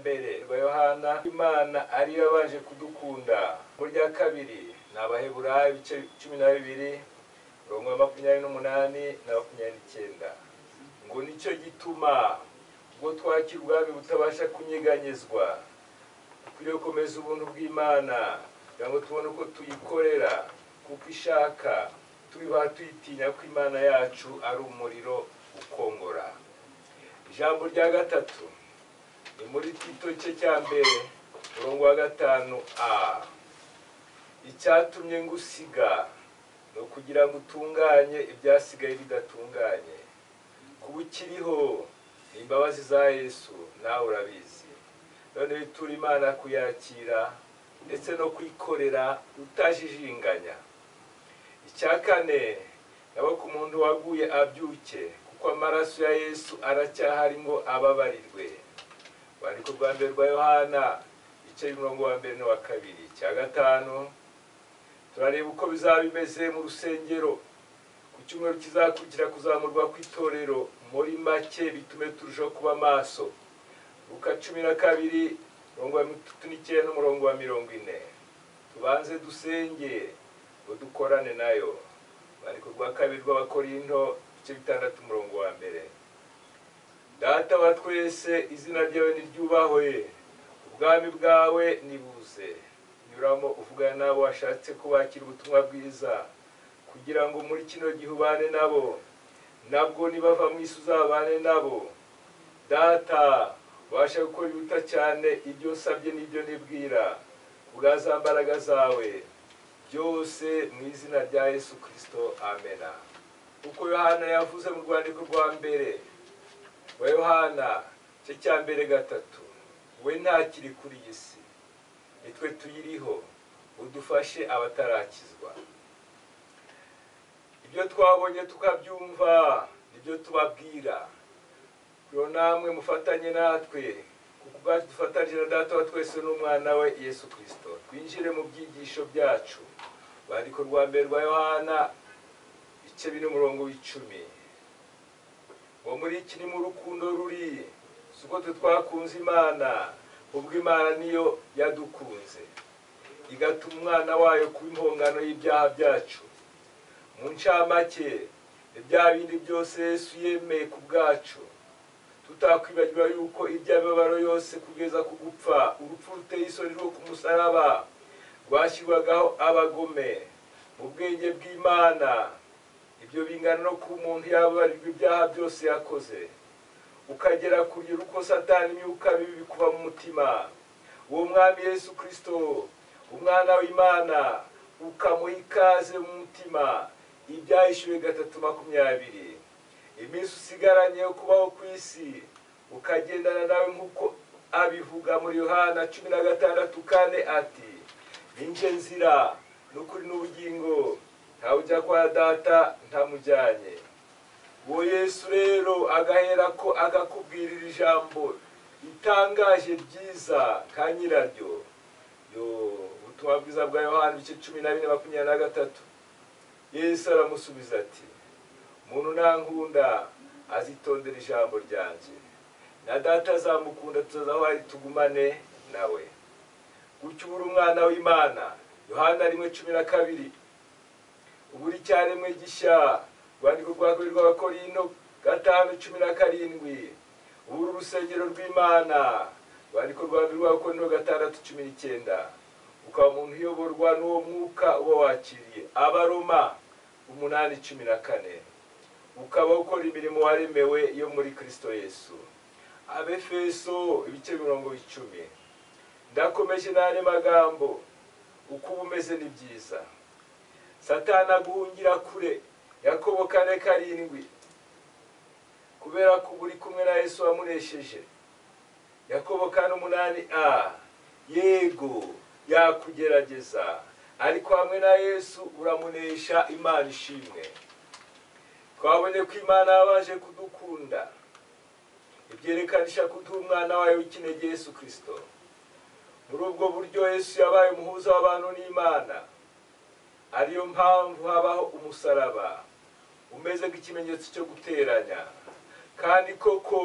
mbere ba yohana imana ariyo yabanje kudukunda mu rya kabiri ni abaheburayo ibice cumi na bibiri mirongo makumyabiri n'umunani na makumyabiri n'icyenda ngo nicyo gituma ubwo twakira ubwami butabasha kunyeganyezwa dukwiriye gukomeza ubuntu bw'imana kugira ngo tubone uko tuyikorera kuko ishaka tubibaha tuyitinya ko imana yacu ari umuriro ukongora ijambo rya gatatu ni muri tito cye cya mbere umurongo wa gatanu a icyatumye ngusiga ni ukugira ngo utunganye ibyasigaye bidatunganye kuba ukiriho ni imbabazi za yesu nawe urabizi none bitura imana kuyakira ndetse no kuyikorera utajijinganya icya kane nabo ku muntu waguye abyuke kuko amaraso ya yesu aracyahari ngo ababarirwe urwandiko rwa mbere rwa yohana igice mirongo wa mbere n'uwa kabiri icya gatanu turareba uko bizaba bimeze mu rusengero ku cyumweru kizakurikira kuzamurwa kw'itorero muri make bitume turushaho kuba maso ruka cumi na kabiri mirongo wa mirongo n'icyenda n'umurongo wa mirongo ine tubanze dusenge ngo dukorane nayo urwandiko rwa kabiri rw'abakorinto igice bitandatu umurongo wa mbere data wa twese izina ryawe niryubahwe ubwami bwawe nibuze nyuramo uvugana n'abo washatse kubakira ubutumwa bwiza kugira ngo muri kino gihe ubane nabo nabwo nibava mu isi uzabane nabo data ubasha gukora ibiruta cyane ibyo nsabye n'ibyo nibwira ubwa za mbaraga zawe byose mu izina rya yesu kirisito amena uko yohana yavuze mu rwandiko rwa mbere wa yohana cye cya mbere gatatu we ntakiri kuri iyi si nitwe tuyiriho udufashe abatarakizwa ibyo twabonye tukabyumva nibyo tubabwira rero namwe mufatanye natwe kuko ubwacu dufatanyije na data wa twese n'umwana we yesu kirisito twinjire mu byigisho byacu urwandiko rwa mbere rwa yohana igice bine umurongo w'icumi uwo muri iki ni mu rukundo ruri si uko twe twakunze imana ubwo imana niyo yadukunze igatuma umwana wayo kuba impongano y'ibyaha byacu mu ncamake ibyaha bindi byose yesu yemeye ku bwacu tutakwibagiwe yuko iby'amabaro yose kugeza ku gupfa urupfu ruteye isoni rwo ku musaraba rwashyirwagaho abagome mu bwenge bw'imana ibyo bingana no kuba umuntu yababarirwa ibyaha byose yakoze ukagera ku rugero uko satani imyuka bibi bikuba mu mutima uwo mwami yesu kirisito umwana w'imana ukamuha ikaze mu mutima ibyahishyuwe gatatu makumyabiri iminsi usigaranye yo kubaho ku isi ukagendana nawe nk'uko abivuga muri yohana cumi na gatandatu kane ati ninjye nzira n'ukuri n'ubugingo ntawe ujya kwa data ntamujyanye uwo yesu rero agahera ko agakubwirira ijambo ritangaje ryiza nka nyiraryo ubutumwa bwiza bwa yohani ibice cumi na bine makumyabiri na gatatu yesu aramusubiza ati umuntu ntankunda azitondera ijambo ryanjye na data azamukunda tuzazaho ari tugumane nawe gutyo ubura umwana w'imana yohana rimwe cumi na kabiri ubura icyaremwe gishya urwandiko rwa kabiri rw'abakorino gatanu cumi na karindwi ubura urusengero rw'imana urwandiko rwa mbere rw'abakorino gatandatu cumi n'icyenda ukaba umuntu uyoborwa n'uwo mwuka uba wakiriye abaroma umunani cumi na kane ukaba ukora imirimo waremewe yo muri kirisito yesu abefeso ibice mirongo icumi ndakomeje n'andi magambo uko uba umeze ni byiza satana guhungira kure yakobo kane karindwi kubera ko uba uri kumwe na yesu wamunesheje yakobo kane umunani a yego yakugerageza ariko hamwe na yesu uramunesha imana ishimwe twabonye ko imana yabaje kudukunda ibyerekana kuduha umwana wayo w'ikinege yesu kirisito muri ubwo buryo yesu yabaye umuhuza w'abantu n'imana ariyo mpamvu habaho umusaraba umeze nk'ikimenyetso cyo guteranya kandi koko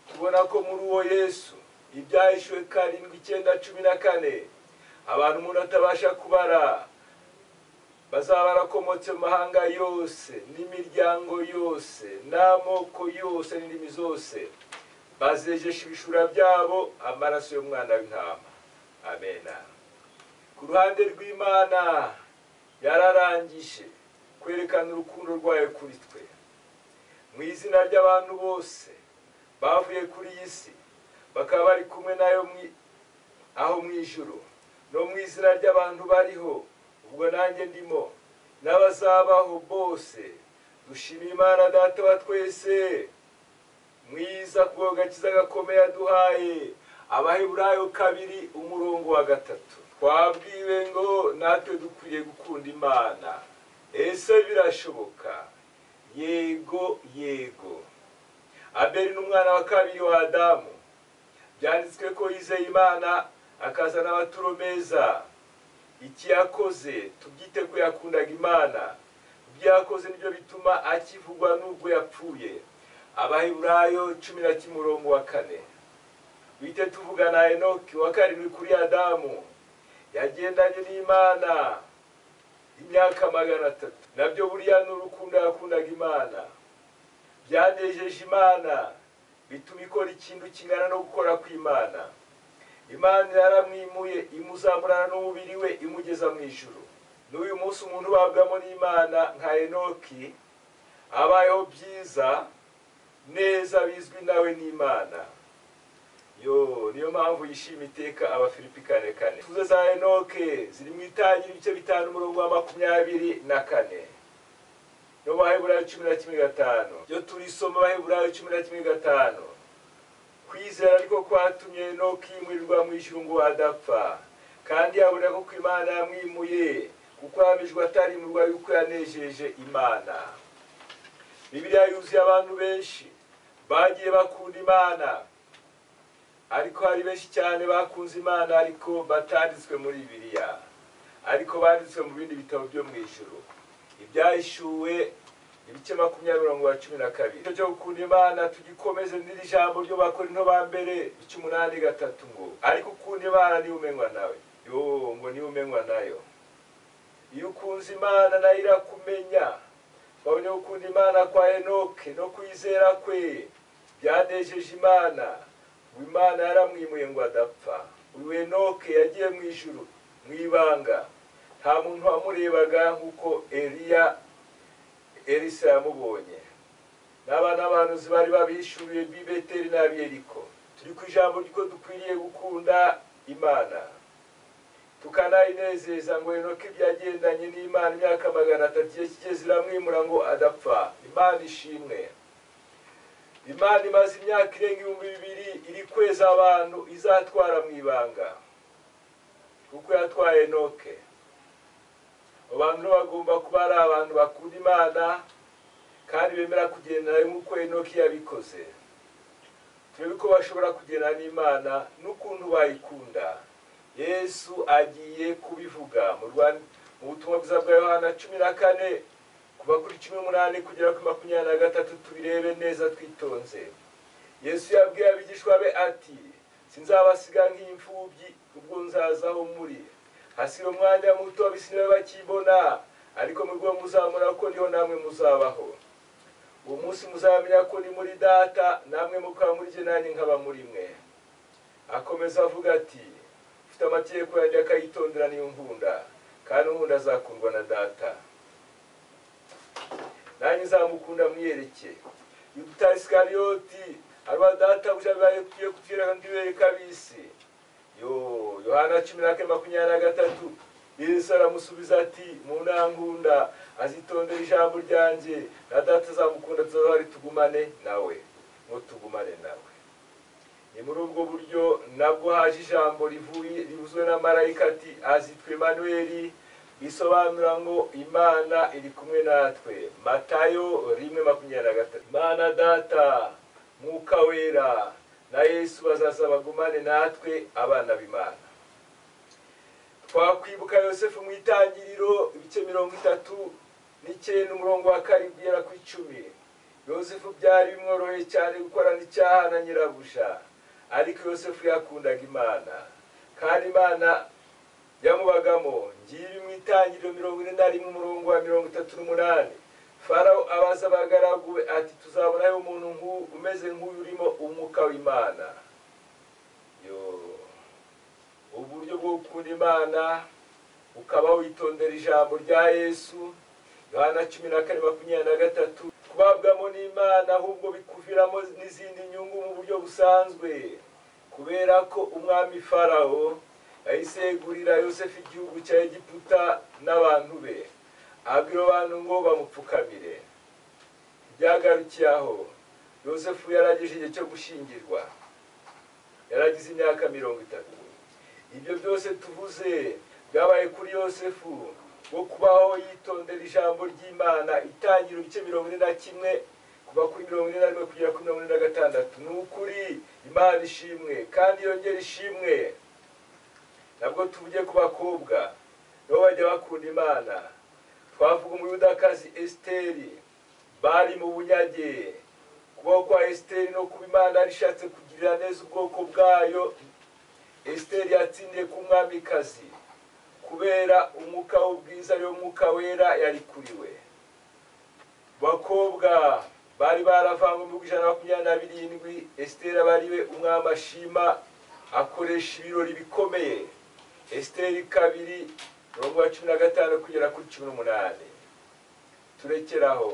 tubona ko muri uwo yesu ibyahishuwe karindwi icyenda cumi na kane abantu umuntu atabasha kubara bazaba barakomotse mu mahanga yose n'imiryango yose n'amoko yose n'indimi zose bazejesha ibishura byabo amaraso y'umwana w'intama amena ku ruhande rw'imana yararangije kwerekana urukundo rwayo kuri twe mu izina ry'abantu bose bavuye kuri iyi si bakaba bari kumwe nayo aho mu ijoro no mu izina ry'abantu bariho ubwo nanjye ndimo n'abazabaho bose dushimira imana data wa twese mwiza kubwo gakiza gakomeye aduhaye abaheburayo kabiri umurongo wa gatatu twabwiwe ngo natwe dukwiye gukunda imana ese birashoboka yego yego abeli ni umwana wa kabiri wa adamu byanditswe ko yizeye imana akazana amaturo meza iki yakoze tubyite ko yakundaga imana ibyo yakoze nibyo bituma akivugwa n'ubwo yapfuye abaheburayo cumi na kimwe umurongo wa kane wite tuvugana enoki wa karindwi kuri adamu yagendanye n'imana imyaka magana atatu nabyo buriya ni urukundo yakundaga imana byanejeje imana bituma ikora ikintu kingana no gukora kw'imana imana yaramwimuye imuzamurana n'umubiri we imugeza mu ijuru n'uyu munsi umuntu ubabwamo n'imana nka enoki abayeho byiza neza bizwi nawe n'imana yo niyo mpamvu yishima iteka abafilipi kane kane tuze za enoke ziri mu itangira ibice bitanu umurongo wa makumyabiri na kane no baheburayo cumi na kimwe gatanu byo turisoma baheburayo cumi na kimwe gatanu kwizera ariko kwatumye no kwimurirwa mu ijuru ngo adapfa kandi yabona ko imana yamwimuye kuko yahamijwe atari mu rwari kuko yanejeje imana bibiliya yuzuye abantu benshi bagiye bakunda imana ariko hari benshi cyane bakunze imana ariko batanditswe muri bibiliya ariko banditswe mu bindi bitabo byo mu ijuru ibyahishuwe ibice makumyabiri mirongo cumi na kabiri icyo cyo gukunda imana tugikomeze n'iri jambo ryo bakora into ba mbere ica umunani gatatu ngo ariko ukunda imana niba umenywa nawe yo ngo niba umenywa nayo iyo ukunze imana nayo irakumenya twabonye gukunda imana kwa enoke no kwizera kwe byanejeje imana ngo imana yaramwimuye ngo adapfa uyu enoke yagiye mu ijuru mu ibanga nta muntu wamurebaga nk'uko eriya erisa yamubonye n'abana banuzi bari babishyuriye b'ibeteri n'abiyeriko turi ku ijambo ry'uko dukwiriye gukunda imana tukanayinezeza ngo inoke ibyagendanye n'imana imyaka magana atatu igihe kigeze iramwimura ngo adapfa imana ishimwe imana imaze imyaka irenga ibihumbi bibiri iri kweza abantu izatwara mu ibanga kuko yatwaye enoke abantu bagomba kuba ari abantu bakunda imana kandi bemera kugendana nk'uko enoki yabikoze turebe ko bashobora kugendana n'imana n'ukuntu bayikunda yesu agiye kubivuga mu butumwa bwiza bwa yohana cumi na kane kuva kuri cumi n'umunani kugera kuri makumyabiri na gatatu tubirebe neza twitonze yesu yabwiye abigishwa be ati sinzabasiga nk'imfubyi ubwo nzazaho muri hasiba umwanya muto abisini babe bakibona ariko murwo muzamura ko niho namwe muzabaho uwo munsi muzamenya ko ni muri data namwe mukaba muri jye nanjye nkaba muri mwe akomeza avuga ati ufite amategeko yanjye akayitondera niyo nkunda kandi unkunda azakundwa na data nanjye nzamukunda mwiyereke yuda isikariyoti arwa data buja bibaye kugiye kutwereka nk'ibere kabisi yo yohana cumi na kane makumyabiri na gatatu yesu aramusubiza ati mu ntankunda azitondera ijambo ryanjye na data azamukunda tuzahari tugumane nawe ngo tugumane nawe ni muri ubwo buryo nabwo haje ijambo rivuye rivuzwe na marayika ati azitwa emanuweli bisobanura ngo imana iri kumwe natwe matayo rimwe makumyabiri na gatatu imana data mwuka wera na yesu bazaza bagumane natwe abana b'imana twakwibuka yosefu mu itangiriro ibice mirongo itatu n'icyenda umurongo wa karindwi ugera ku icumi yosefu byari bimworoheye cyane gukorana icyaha na nyirabuja ariko yosefu yakundaga imana kandi imana yamubagamo ngiye mu itangiriro mirongo ine na rimwe umurongo wa mirongo itatu n'umunani farawo abaza abagaragu be ati tuzabonayo umuntu nk'u- umeze nk'uyu urimo umwuka w'imana yo uburyo bwo gukunda imana ukaba witondera ijambo rya yesu yohana cumi na kane makumyabiri na gatatu kubabwamo n'imana ahubwo bikuviramo n'izindi nyungu mu buryo busanzwe kubera ko umwami farawo yahise yegurira yosefu igihugu cya egiputa n'abantu be abwira abantu ngo bamupfukamire ibyagarukiye aho yosefu yaragejeje igihe cyo gushingirwa yaragize imyaka mirongo itatu ibyo byose tuvuze byabaye kuri yosefu wo kubaho yitondera ijambo ry'imana itangira ibice mirongo ine na kimwe kuva kuri mirongo ine na rimwe kugera kuri mirongo ine na gatandatu ni ukuri imana ishimwe kandi yongera ishimwe nabwo tuvuge ku bakobwa nabo bajya bakunda imana twavuga umuyudakazi esiteri bari mu bunyage kubaho kwa esiteri no kuba imana yarishatse kugirira neza ubwoko bwayo esiteri yatsindiye ku mwamikazi kubera umwuka w'ubwiza ariwo mwuka wera yari kuri we bakobwa bari baravangwa mu bihumbi ijana na makumyabiri na birindwi esiteri aba ari we umwami ashima akoresha ibirori bikomeye esiteri kabiri mirongo ya cumi na gatanu kugera kuri cumi n'umunani turekeraho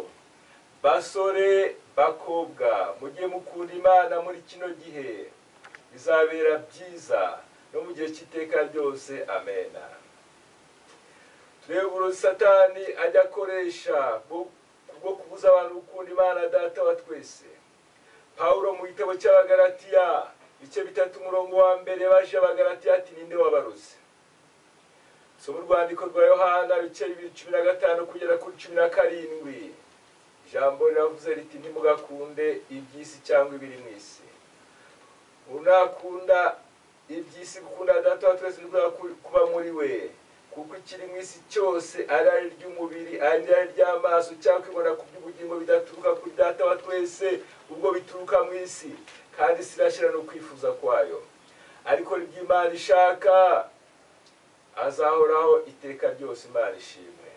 basore bakobwa mujye mukunda imana muri kino gihe bizabera byiza no mu gihe cy'iteka ryose amena tureba satani ajya akoresha bwo- bwo kubuza abantu gukunda imana data wa twese pawulo mu gitabo cy'abagaratiya ibice bitatu umurongo wa mbere baje abagaratiya ati ninde wabaruze soma urwandiko rwa yohana ibice bibiri cumi na gatanu kugera kuri cumi na karindwi ijambo riravuze riti ntimugakunde iby'isi cyangwa ibiri mu isi unakunda iby'isi gukunda data wa twese nibwo kuba muri we kuko ikiri mu isi cyose ari ari iry'umubiri ari ari iry'amaso cyangwa kwibona ku by'ubugingo bidaturuka kuri data wa twese ubwo bituruka mu isi kandi isi irashyira no kwifuza kwayo ariko ry'imana ishaka azahoraho iteka ryose imana ishimwe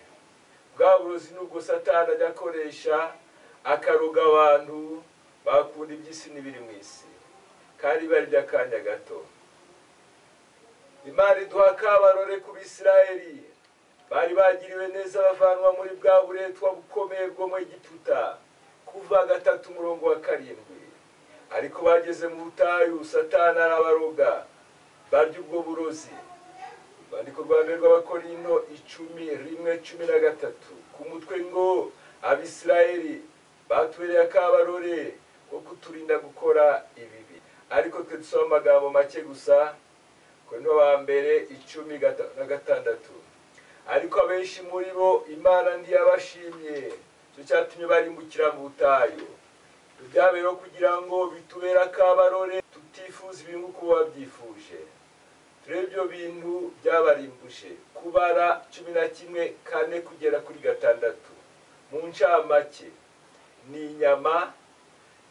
bwa burozi nubwo satani ajya akoresha akaroga abantu bakunda iby'isi n'ibiri mu isi kandi bari by'akanya gato imana iduha akabarore ku bisirayeli bari bagiriwe neza bavanwa muri bwa buretwa bukomeye bwo mu egiputa kuva gatatu umurongo wa karindwi ariko bageze mu butayu satani arabaroga barya ubwo burozi urwandiko rwa mbere rw'abakorinto icumi rimwe cumi na gatatu ku mutwe ngo abisirayeli batubereye akabarore ko kuturinda gukora ibibi ariko twe dusoma amagambo make gusa korinto wa mbere icumi gata- na gatandatu ariko abenshi muri bo imana ntiyabashimye cyo cyatumye barimbukira mu butayu byabeho kugira ngo bitubere akabarore tutifuza ibintu uko babyifuje turebe ibyo bintu byabarimbuje kubara cumi na kimwe kane kugera kuri gatandatu mu ncamake ni inyama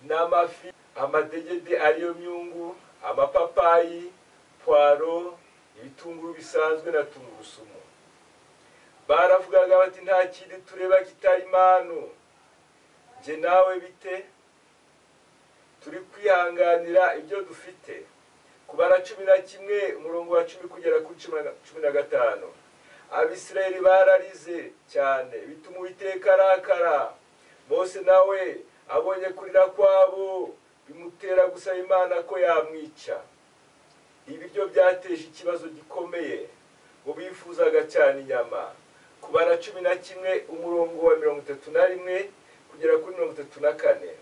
n'amafi amadegede ariyo myungu amapapayi puwaro ibitunguru bisanzwe na tungurusumu baravugaga bati nta kindi tureba kitari manu njye nawe bite turi kwihanganira ibyo dufite kubara cumi na kimwe umurongo wa cumi kugera kuri cumi na- cumi na gatanu abisirayeli bararize cyane bituma uwiteka arakara mose nawe abonye kurira kwabo bimutera gusaba imana ko yamwica ibiryo byateje ikibazo gikomeye mu bifuzaga cyane inyama kubara cumi na kimwe umurongo wa mirongo itatu na rimwe kugera kuri mirongo itatu na kane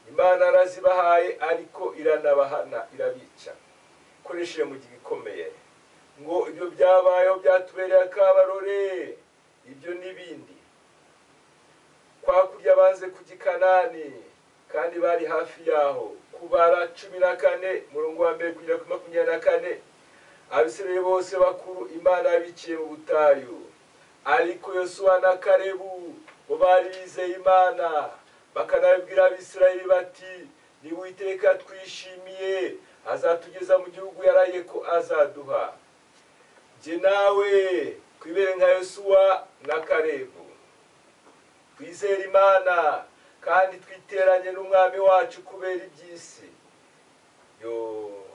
imana arazibahaye ariko iranabahana irabica ikoresheje mu gihe gikomeye ngo ibyo byabayeho byatubereye akabarore ibyo n'ibindi kwa kurya banze kujya i kanani kandi bari hafi yaho kubara cumi na kane murongo wa mbere kugera kuri makumyabiri na kane abisirayeli bose bakuru imana yabiciye mu butayu ariko yosuwa na karebu bo bari bizeye imana bakanabibwira abisirayeli bati niwiteka twishimiye azatugeza mu gihugu yaraye ko azaduha jye nawe twibere nka yosuwa na karebu twizere imana kandi twiteranye n'umwami wacu kubera iby'isi yoo